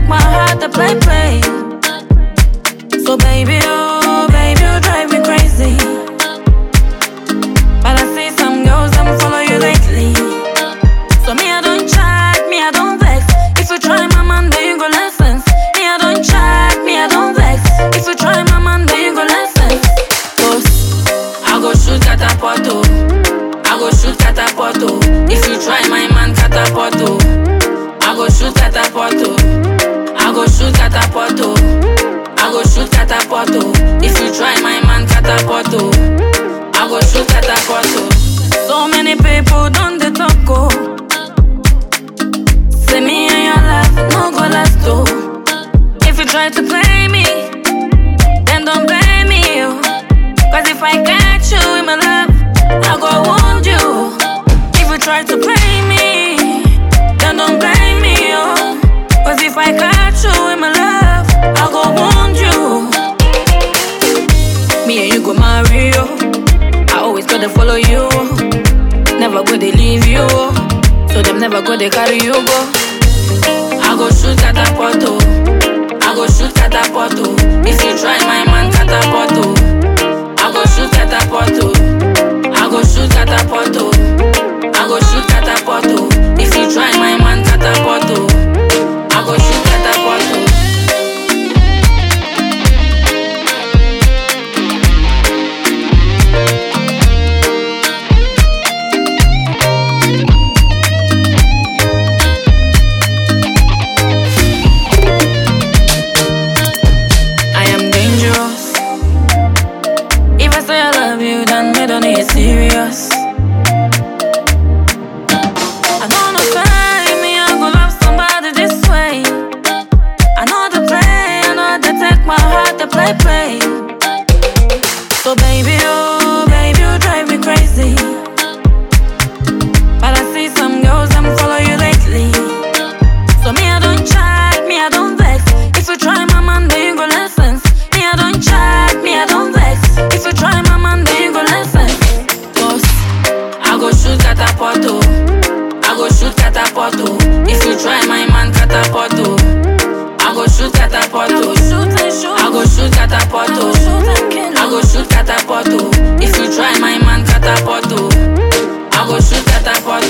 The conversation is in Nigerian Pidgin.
my heart to play, play. So baby, oh, baby, you drive me crazy. But I see some girls, them follow you lately. So me, I don't chat, me, I don't vex. If you try my man, then you go lessons. Me, I don't chat, me, I don't vex. If you try my man, then you go lessons. Cause I go shoot catapult, oh. I go shoot catapult, oh. If you try my man, catapult, oh. I go shoot catapult, oh. I go shoot catapult, oh. I go shoot catapult, oh. If you try my man, catapult, oh. I go shoot catapult, oh. So many people don't they talk, oh. Say me and your life no go last, oh. If you try to play me, then don't blame me, oh. Cause if I catch you in my love, I go wound you. If you try to play me, then don't blame me, oh. Cause if I catch you in my love, I go wound you. Me and you go marry, oh. I always gotta follow you, oh. Never go to leave you, oh. So them never go to carry you, go. I go shoot catapult, oh. I go shoot catapult, oh. If you try my man, catapult, oh. I go shoot catapult, oh. I go shoot catapult, oh. I go shoot catapult, oh. If you try my man, catapult, oh. I go shoot catapult, oh. I am dangerous. If I say I love you, then me don't need serious. I know no time, me I go love somebody this way. I know the play, I know the take my heart to play, play. So baby, oh baby, you drive me crazy. But I see some girls, them follow you lately. So me I don't chat, me I don't vex. If you try my man, then you go lessons. Me I don't chat, me I don't vex. If you try my man, then you go lessons. Cause I go shoot catapult, oh. I go shoot catapult, oh. If you try my man, catapult, oh. I go shoot catapult, oh. I go shoot catapult, oh. I go shoot catapult, oh. If you try my man, catapult, oh. I go shoot catapult,